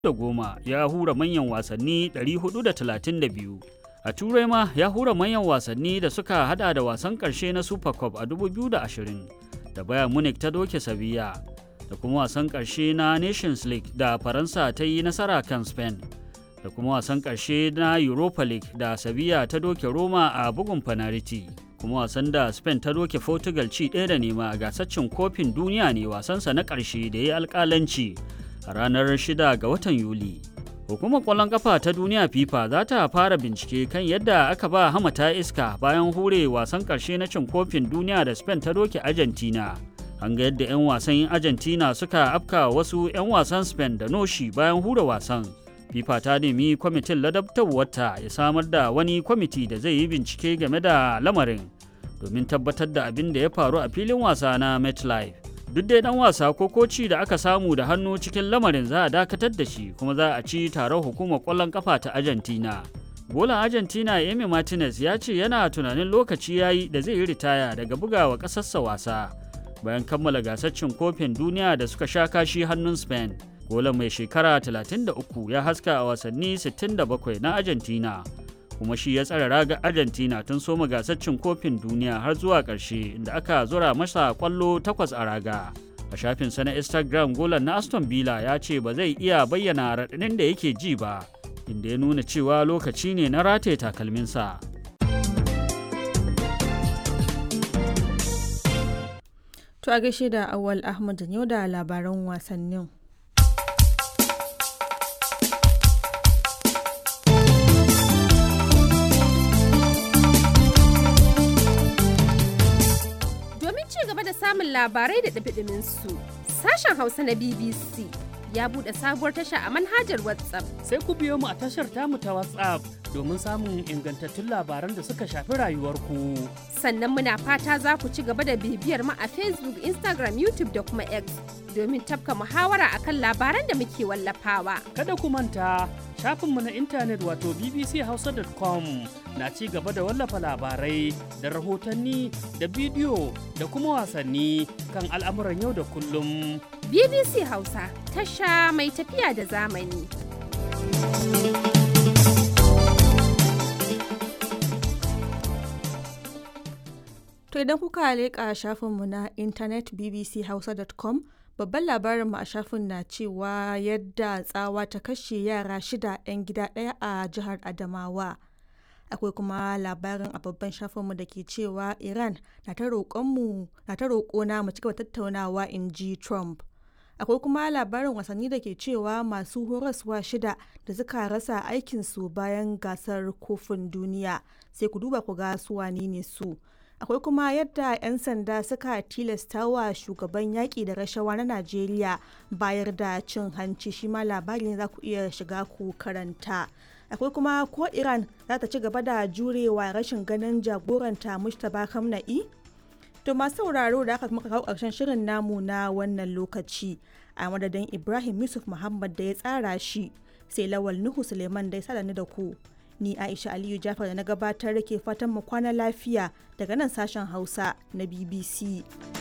goma ya hura manyan wasanni 432 a turai ma ya hura manyan wasanni da suka hada da wasan karshe na super cup a 2020 da bayan munich ta doke sevilla da kuma wasan karshe na nations league da faransa ta yi nasara kan spain da kuma wasan karshe na europa league da sevilla ta doke roma a bugun fanariti kuma wasan da spain ta doke portugal ci ɗaya da nema a gasaccin kofin duniya ne wasansa na ƙarshe da ya yi alƙalanci a ranar 6 ga watan yuli hukumar ƙwallon ƙafa ta duniya fifa za ta fara bincike kan yadda aka ba hamata iska bayan hure wasan ƙarshe na cin kofin duniya da spain ta doke argentina an ga yadda 'yan wasan argentina suka afka wasu 'yan wasan spain da noshi bayan hura wasan fifa ta nemi kwamitin ladabtarwarta ya samar da wani kwamiti da zai yi bincike game da lamarin domin tabbatar da abin da ya faru a filin wasa na metlife duk dai dan wasa ko koci da aka samu da hannu cikin lamarin za a dakatar da shi kuma za a ci taron hukumar kwallon kafa ta argentina golan argentina emi martinez ya ce yana tunanin lokaci ya yi da zai yi ritaya daga bugawa ƙasarsa wasa bayan kammala gasar cin kofin duniya da suka sha kashi hannun spain golan mai shekara 33 ya haska a wasanni 67 na argentina kuma shi ya tsara raga argentina tun soma gasar cin kofin duniya har zuwa ƙarshe inda aka zura masa kwallo takwas a raga a shafinsa na instagram golan na aston villa ya ce ba zai iya bayyana raɗaɗin da yake ji ba inda ya nuna cewa lokaci ne na rataye takalminsa To a gaishe da Awal Ahmad yau da labaran wasannin. Domin ci gaba da samun labarai da ɗabiɗimin su, sashen Hausa na BBC ya buɗe sabuwar tasha a manhajar WhatsApp. Sai ku biyo mu a tashar tamu ta WhatsApp domin samun ingantattun labaran da suka shafi rayuwarku. Sannan muna fata za ku ci gaba da bibiyar mu a Facebook, Instagram, YouTube da kuma X domin tafka muhawara akan labaran da muke wallafawa. Kada ku manta shafinmu na intanet wato bbchausa.com na ci gaba da wallafa labarai da rahotanni da bidiyo da kuma wasanni kan al'amuran yau da kullum. BBC Hausa tasha mai tafiya da zamani. To idan kuka leƙa shafinmu na intanet bbchausa.com babban labarinmu a shafin na cewa yadda tsawa ta kashe yara shida 'yan gida ɗaya a jihar Adamawa. Akwai kuma labarin a babban shafinmu da ke cewa Iran na ta roƙona mu cigaba tattaunawa in ji Trump. Akwai kuma labarin wasanni da ke cewa masu horaswa shida da suka rasa aikinsu bayan gasar kofin duniya sai ku duba ku ga su wane ne su. akwai kuma yadda 'yan sanda suka tilasta wa shugaban yaƙi da rashawa na najeriya bayar da cin hanci shi ma labari ne za ku iya shiga ku karanta akwai kuma ko iran za ta ci gaba da jurewa rashin ganin jagoranta mustapha kamna'i to masu sauraro da aka muka kawo ƙarshen shirin namu na wannan lokaci a madadin ibrahim yusuf muhammad da ya tsara shi sai lawal nuhu suleiman da ya sada ni da ku ni aisha aliyu jafar da na gabatar da ke fatan mu kwana lafiya daga nan sashen hausa na bbc